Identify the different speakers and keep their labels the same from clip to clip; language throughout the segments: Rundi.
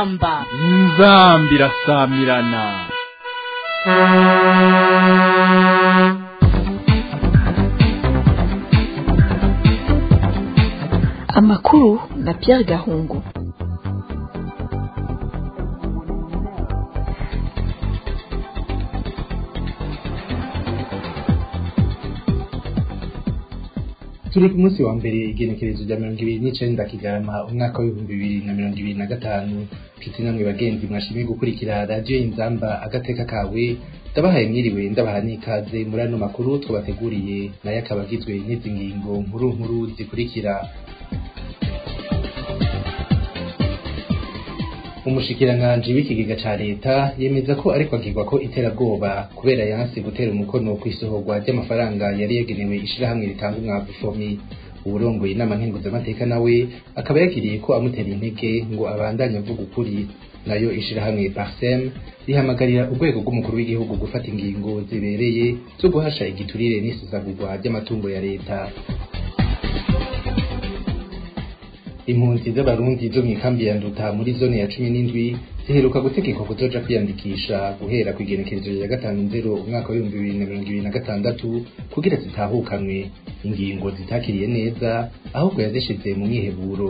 Speaker 1: inzamba
Speaker 2: inzamba irasamirana
Speaker 3: amakuru na Pierre Gahungu
Speaker 4: turi ku munsi wa mbere igenekerezo rya mirongo ibiri n'icenda kigarama umwaka w'ibihumbi bibiri na mirongo ibiri na gatanu nshuti namwe bagenzi mwashimye gukurikira radiyo inzamba agateka kawe ndabahaye mwiriwe ndabaha n'ikaze muri ano makuru twabateguriye nayo akaba agizwe n'izi ngingo nkuru nkuru zikurikira umushikiranganji w'ikigega ca leta yemeza ko ariko agirwa ko iterabwoba kubera yanse gutera umukono kw'isohorwa ry'amafaranga yari yagenewe ishirahamwe ritanga umwavu fomi uburongoye inama nkenguzamateka nawe akaba yagiriye ko amutera intege ngo abandanye avuga ukuri nayo ishirahamwe parsem rihamagarira urwego rw'umukuru w'igihugu gufata ingingo zibereye zo guhasha igiturire n'isesagurwa ry'amatungo ya leta impunzi z'abarundi zo mw'ikambi ya nduta muri zone ya cumi n'indwi ziheruka gutegekwa kuzoja kwiyandikisha guhera ku igenekerezo rya gatanu nzero umwaka w'ibihumbi bibiri na mirongo ibiri na gatandatu kugira zitahukanwe ingingo zitakiriye neza ahubwo yazishize mu mwiheburo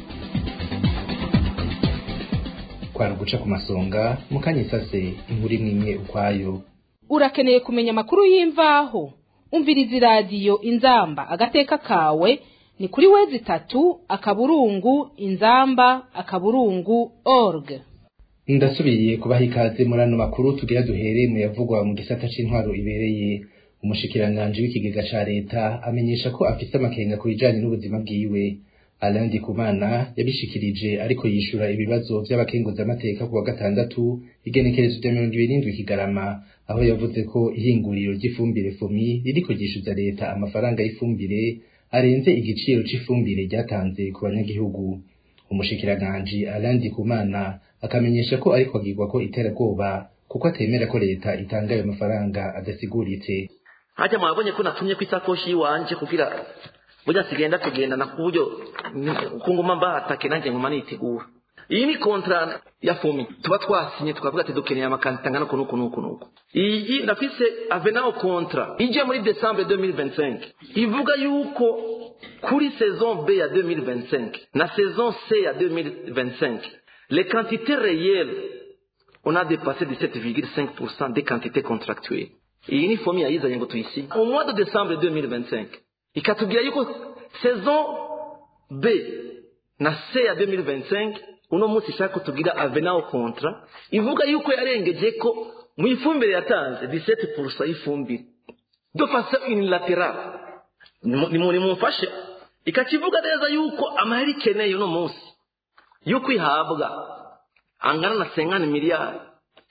Speaker 4: kwari uguca ku masonga mu kanya isase inkuru imwe imwe ukwayo
Speaker 1: urakeneye kumenya amakuru y'imvaho umviriza iradiyo inzamba agateka kawe ni kuri wezi itatu akaburungu inzamba akaburungu org
Speaker 4: ndasubiye kubaha ikaze muri ano makuru tugira duhere mu yavugwa mu gisata c'intwaro ibereye umushikiranganji w'ikigega ca leta amenyesha ko afise amakenga ku bijanye n'ubuzima bwiwe Alain Ndikumana yabishikirije ariko yishura ibibazo vy'abakenguzamateka ku wa gatandatu igenekerezo rya mirongo ibiri n'indwi kigarama aho yavuze ko ihinguriro ry'ifumbire fomi ririko ryishuza leta amafaranga y'ifumbire arenze igiciro c'ifumbire ryatanze ku banyagihugu umushikiranganji Alain Ndikumana akamenyesha ko ariko agirwa ko iterabwoba kuko atemera ko leta itanga ayo mafaranga adasiguritse
Speaker 5: haja mwabonye ko natumye ku isakoshi yiwanje kugira burya sigenda tugendana ku buryo kunguma mbahatake nanjye nguma nitegura iyi ni kontra ya fomi tuba twasinye tukavuga ati dukeneye amakanita angana uku n'uku n'uku n'uku iyi ndafise avenao kontra ije muri decembre 2025 ivuga yuko kuri saison b ya 2025 na saison c ya 2025 les quantités réelles on a dépassé 17,5% des quantités contractuelles iyi ni fomi yayizanye ngo tuyisinye au mois de décembre 2025 ikatubwira yuko saison b na c ya 2025 uno munsi ishaka kutubwira avenao kontra ivuga yuko yarengeje ko mu ifumbire yatanze 17% y'ifumbire de façon unilatérale ni mumfashe ikakivuga neza yuko amahera ikeneye uno munsi yo kwihabwa angana na 50 miliyari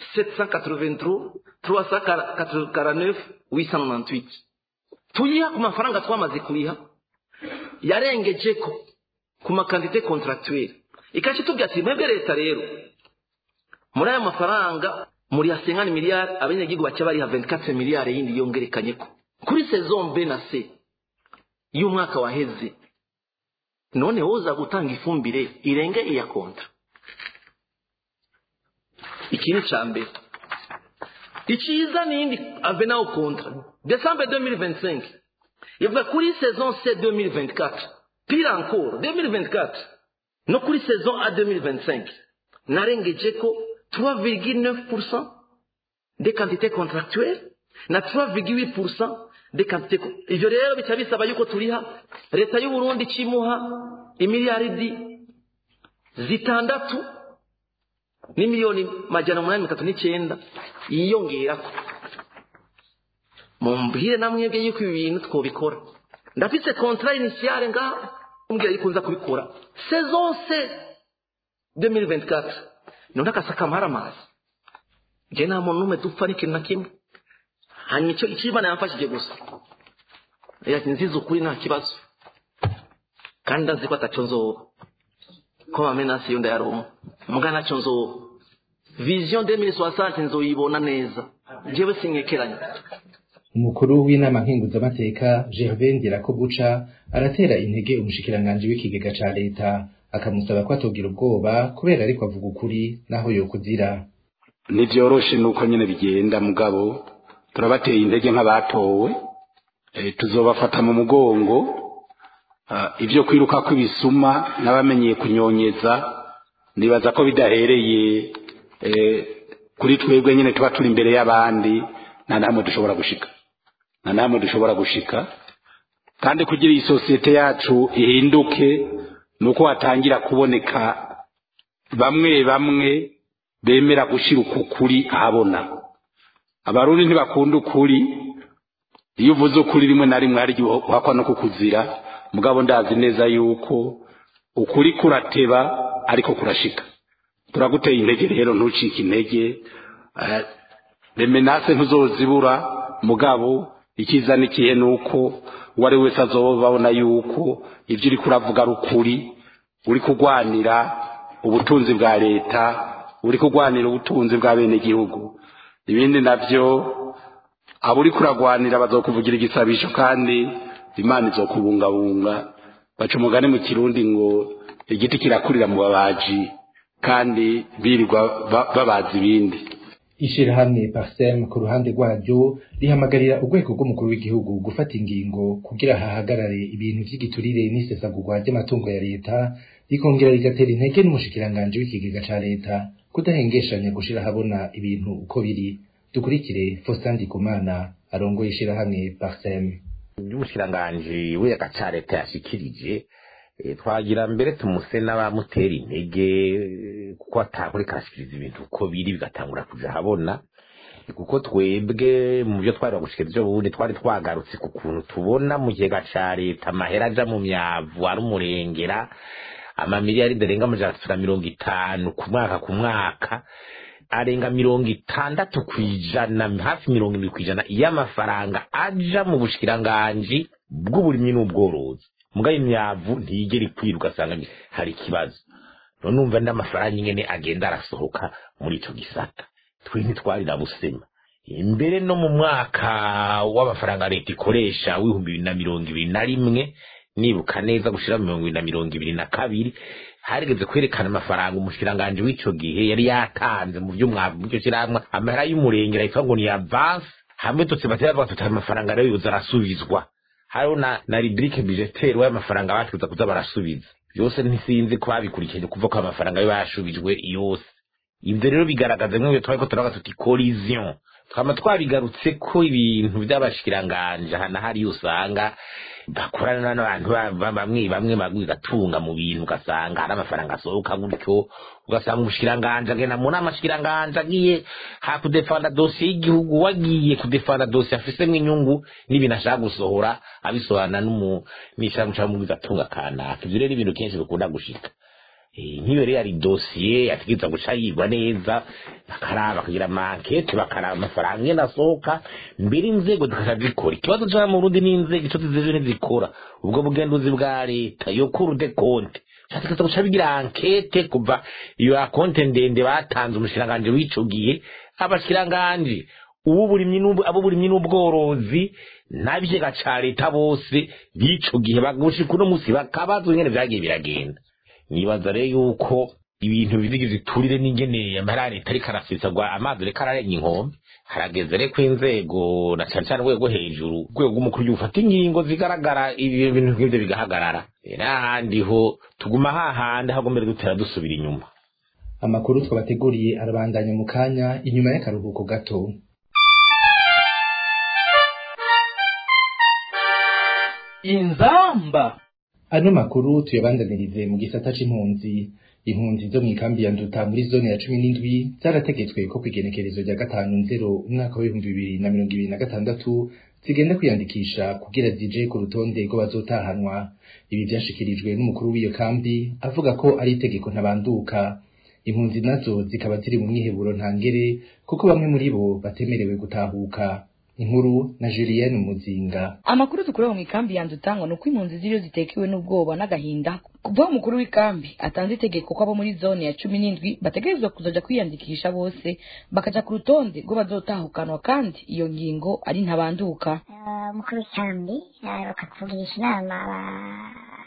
Speaker 5: 783 349 898 tuyiha ku mafaranga twamaze kuriha yarengeje ko ku makandite contractuelle ikakitubwira ati mwebwe leta rero muri aya mafaranga muri ya 50 miliyari abanyagihugu baca bariha 24 miliyari yindi yongerekanye ko kuri saison B na C y'umwaka waheze none woza gutanga ifumbire irenge iya kontra ikindi ca mbere iciza nindi avenao kontra décembre 2025 ivuga kuri saison C 2024 pire encore 2024 no kuri saison A 2025 narengeje ko 3,9% des quantités contractuelles na 3,8% des quantités ivyo rero bica bisaba yuko turiha leta y'u Burundi cimuha imiliyaridi zitandatu n'imiliyoni majana umunani mitatu n'icenda yiyongerako mumbwire namwebwe yuko ibi bintu twobikora ndafise contrat initiale ngaha umbwira yuko nza kubikora saison C 2024 none akasaka maramazi je nta muntu n'umwe dupfa n'ikintu na kimwe hanyuma icyo ikibana yamfashije gusa yati nzize ukuri nta kibazo kandi ndazi ko ataco nzoba ko bamenasi yo ndayaronka muga naco nzoba vision 2060 nzoyibona neza jewe sinkekeranya
Speaker 4: umukuru w'inama nkenguzamateka Gervais Ndirakobuca aratera intege umushikiranganji w'ikigega ca leta akamusaba ko atogira ubwoba kubera ariko avuga ukuri naho yokuzira
Speaker 6: ntibyoroshe nuko nyine bigenda mugabo turabateye intege nk'abatowe tuzobafata mu mugongo ibyo kwiruka kw'ibisuma n'abamenyeye kunyonyeza nibaza ko bidahereye kuri twebwe nyine tuba turi imbere y'abandi nta namwe dushobora gushika nta namwe dushobora gushika kandi kugira iyi sosiyete yacu ihinduke ni uko hatangira kuboneka bamwe bamwe bemera gushyira uku kuri ahabona abarundi ntibakunda ukuri iyo uvuze ukuri rimwe na rimwe hari igihe uhakwa no kukuzira mugabo ndazi neza yuko ukuri kurateba ariko kurashika turaguteye intege rero ntucike intege remenase ntuzozibura mugabo icyiza n'ikihe ni uko uwo ari wese azobabona yuko ibyo uri kuravuga ari ukuri uri kurwanira ubutunzi bwa leta uri kurwanira ubutunzi bwa bene gihugu ibindi nabyo abo uri kuragwanira bazokuvugira igisabisho kandi imana izokubungabunga baca umugani mu kirundi ngo igiti kirakurira mu babaji kandi birirwa babaza ibindi
Speaker 4: ishirahamwe parsem ku ruhande rwaryo rihamagarira urwego rw'umukuru w'igihugu gufata ingingo kugira hahagarare ibintu vy'igiturire n'isesagurwa ry'amatungo ya leta rikongera rigatera intege n'umushikiranganji w'ikigega ca leta kudahengeshanya gushira habona ibintu uko biri dukurikire Faustin Ndikumana arongoye ishirahamwe parsem
Speaker 7: by'umushikiranganji w'ikigega ca leta yashikirije twagira mbere tumuse n'abamutera intege kuko atakuri karashikiriza ibintu uko biri bigatangura kuja habona kuko twebwe mu byo twari bagushikiriza ejo bundi twari twagarutse ku kuntu tubona mu kigega ca leta amahera aja mu myavu ari umurengera amamiliyari arenga amajana atatu na mirongo itanu ku mwaka ku mwaka arenga mirongo itandatu ku ijana hafi mirongo irindwi ku ijana y'amafaranga aja mu bushikiranganji bw'uburimyi n'ubworozi mugabo imyavu ntiyigera ikwira ugasanga hari ikibazo none umva n'amafaranga ingene agenda arasohoka muri ico gisata twe ntitwari na busema imbere no mu mwaka w'amafaranga leta ikoresha w'ibihumbi bibiri na mirongo ibiri na rimwe nibuka neza gushira mirongo ibiri na mirongo ibiri na kabiri harigeze kwerekana amafaranga umushikiranganji w'ico gihe yari yatanze mu vy'umwavu mu shirahamwe amahera y'umurengera yitwa ngo ni avance hamwe tutse batera bavuga tuti amafaranga rero yoza arasubizwa hariho na, na rubrique budgetaire y'amafaranga bategereza kuza barasubiza byose ntisinzi ko babikurikije kuva ko amafaranga yo yashubijwe yose ibyo rero bigaragaza nk'ibyo twari ko turavuga tuti collision twama twabigarutse ko ibintu by'abashikiranganje aha na hariya usanga bakorana n'abantu bamwe bamwe bigatunga mu bintu ugasanga hari amafaranga asohoka gutyo ugasanga umushikiranganje agenda mu nama shikiranganje agiye ha kudefanda dosiye y'igihugu wagiye kudefanda dosiye afisemo inyungu n'ibintu ashaka gusohora abisohorana n'ishirahamwe cyangwa bigatunga kanaka ibyo rero ibintu kenshi bikunda gushika nk'iyo rero ari dosiye yategereza guca yigwa neza bakaraba bakagira amankete bakaraba amafaranga ngene asohoka mbere inzego zikaca zikora ikibazo ca mu Burundi n'inzego ico zizeje ntizikora ubwo bugenduzi bwa leta yo kuru de konte cyategereza guca bigira ankete kuva iyo akonte ndende batanze umushiranganje w'ico gihe abashiranganje ubu burimyi abo burimyi n'ubworozi n'abigega ca leta bose b'ico gihe bagushika uno musi bakabazwa ingene vyagiye biragenda nibaza rero yuko ibintu bizigize iturire n'ingene amahera leta ariko arasesagwa amazi reka ararenga inkombe harageze rero ko inzego na cyane cyane urwego hejuru urwego rw'umukuru w'igihugu ufata ingingo zigaragara ibintu nk'ibyo bigahagarara n'ahandi ho tuguma hahandi ahubwo mbere dutera dusubira inyuma
Speaker 4: amakuru twabateguriye arabandanya mu kanya inyuma y'akaruhuko gato
Speaker 2: inzamba
Speaker 4: ano makuru tuyabandanirize mu gisata c'impunzi impunzi zo mw'ikambi ya nduta muri zone ya cumi n'indwi zarategetswe ko kw'igenekerezo rya gatanu nzero umwaka w'ibihumbi bibiri na mirongo ibiri na gatandatu zigenda kwiyandikisha kugira zije ku rutonde rw'abazotahanwa ibi vyashikirijwe n'umukuru w'iyo kambi avuga ko ari itegeko ntabanduka impunzi nazo zikaba ziri mu mwiheburo ntangere kuko bamwe muri bo batemerewe gutahuka inkuru na Julienne Muzinga
Speaker 8: amakuru dukura mu ikambi yanzu utangwa nuko impunzi ziriyo zitekewe n'ubwoba n'agahinda kuva umukuru w'ikambi atanze itegeko ko abo muri zone ya cumi n'indwi bategerezwa kuzoja kwiyandikisha bose bakaja ku rutonde rwo bazotahukanwa kandi iyo ngingo ari ntabanduka
Speaker 9: umukuru w'ikambi bakatugirisha inama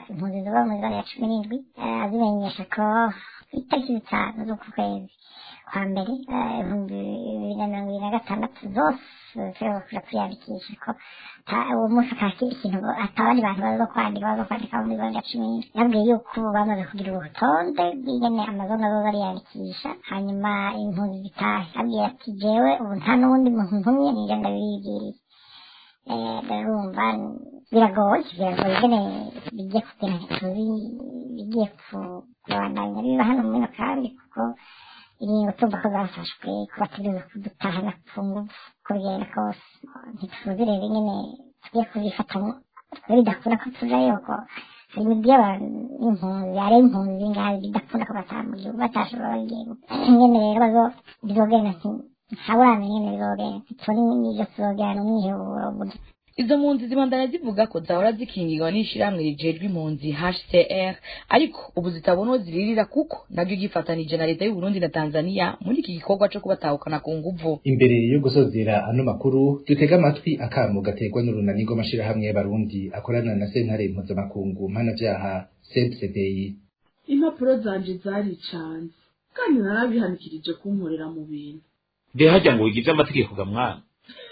Speaker 9: impunzi ziba mu zone ya cumi n'indwi eh, azimenyesha ko ku itariki zitanu z'uku kwezi kwa mbere eh, ibihumbi bibiri na mirongo ibiri na gatandatu zose zishobora kuja kwiyandikisha ko ata- uwo munsi akakira ikintu ngo ata abandi bantu baza kwandika baza kwandika muri zone ya cumi n'indwi yabwiye yuko ubu bamaze kugira urutonde rw'ingene amazone azoza ariyandikisha hanyuma impunzi zitahe abwira ati jewe ubu nta n'uwundi muntu ntumye nije ndabibwiriye Eh, ndarumva biragoye biragoye ingene bigiye kugira ntituzi bigiye ku- kubandanya biba hano muri ino kambi kuko ingingo tumva ko zafashwe ko bategereza kudutahana ku ngufu uko bigenda kose ntituzi rero ingene tugiye kuzifatamo twe bidakunda ko tujayo ko hari imigwi y'impunzi ari impunzi ngaho bidakunda ko bataha mu gihugu batashobora igihugu ingene rero bazo bizogenda nti- ntaburamenya ingene bizogenda ntitubona n'ibyo tuzogenda umwiheburo burya
Speaker 8: izo mpunzi zibandanya zivuga ko zahora zikingirwa n'ishirahamwe rijejwe impunzi HCR ariko ubu zitabona uwo ziririra kuko naryo ryifatanije na leta y'u Burundi na Tanzania muri iki gikorwa co kubatahukana ku nguvu
Speaker 4: imbere yo gusozera ano makuru dutega amatwi akamo gaterwa n'urunani rw'amashirahamwe y'abarundi akorana na sentare mpuzamakungu mpanavyaha cpcdi
Speaker 10: impapuro zanje zaricanze kandi narabihanikirije kunkorera mu bintu
Speaker 11: mbe hajya ngo wigize amategeko ga mwana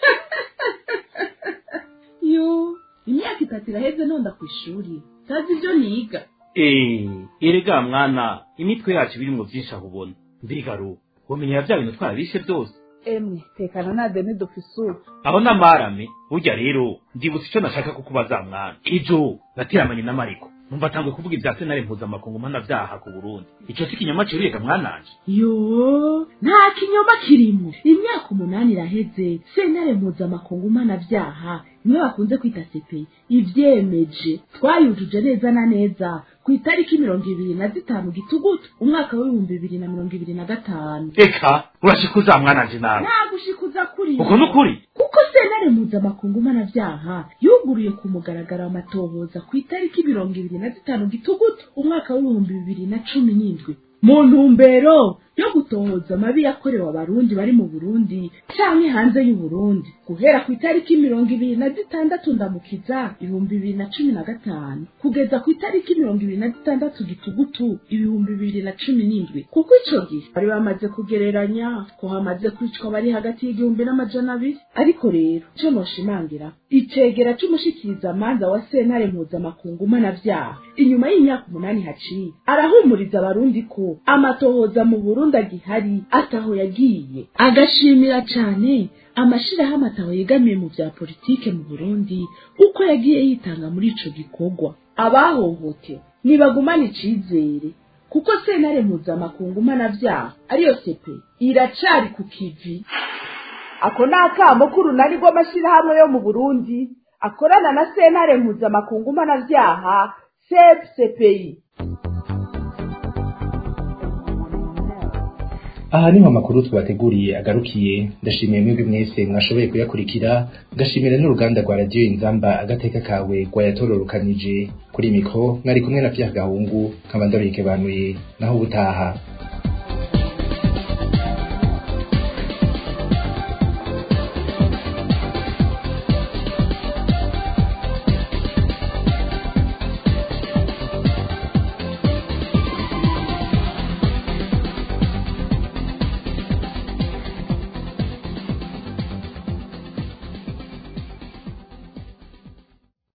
Speaker 10: yo imyaka itatu iraheze nonda ku ishuri ntazi ibyo niga
Speaker 11: Eh, erega mwana imitwe yacu birimwo vyinshi aho ubona mbega ro womenya vya bintu twarabishe byose
Speaker 10: emwe tekana na deni dufisura
Speaker 11: aho n'amarame burya rero ndibutse ico nashaka kukubaza mwana ejo nateramanye na mariko numva atangwe kuvuga ibya senare mpuzamakungu mpanavyaha ku burundi ico si ikinyoma ciruyega mwananje
Speaker 10: yo nta kinyoma kirimo imyaka umunani iraheze sentare mpuzamakungu mpanabyaha imwe bakunze kwita sepeyi ivyemeje twayujuje neza na neza ku itariki mirongo ibiri na zitanu gitugutu umwaka w'ibihumbi bibiri na mirongo ibiri na gatanu
Speaker 11: eka urashikuza mwananje nawe
Speaker 10: nagushikuza kuri
Speaker 11: uko n'ukuri
Speaker 10: kuko sentare mpuzamakungu mpanabyaha yuguruye ku mugaragaro amatohoza ku itariki mirongo ibiri na zitanu gitugutu umwaka w'ibihumbi bibiri na cumi n'indwi mu ntumbero yo gutohoza amabi yakorewe abarundi bari mu burundi canke hanze y'uburundi guhera ku itariki mirongo ibiri na zitandatu ndamukiza ibihumbi bibiri na cumi na gatanu kugeza ku itariki mirongo ibiri na zitandatu gitugutu ibihumbi bibiri na cumi n'indwi kuko ico gihe bari bamaze kugereranya ko hamaze kwicwa bari hagati y'igihumbi n'amajana abiri ariko rero ico noshimangira icegera c'umushikirizamanza wa sentare mpuzamakungu mpanavyaha inyuma y'imyaka umunani haciye arahumuriza abarundi ko amatohoza mu burundi agihari ataho yagiye agashimira cane amashirahamwe ataho yegamiye mu vya politike mu burundi uko yagiye yitanga muri ico gikorwa abahohote ntibagumana icizere kuko sentare mpuzamakungu mpanavyaha ariyo sepe iracari ku kivi ako ni akamo k'urunani rw'amashirahamwe yo mu burundi akorana na sentare mpuzamakungu mpanavyaha sepsepeyi
Speaker 4: aha niho amakuru twabateguriye agarukiye ndashimiye mwebwe mwese mwashoboye kuyakurikira ngashimira n'uruganda rwa radiyo inzamba agateka kawe rwayatororokanije kuri mikro mwari kumwe na Pierre Gahungu nkaba ndaruhike banuye naho ubutaha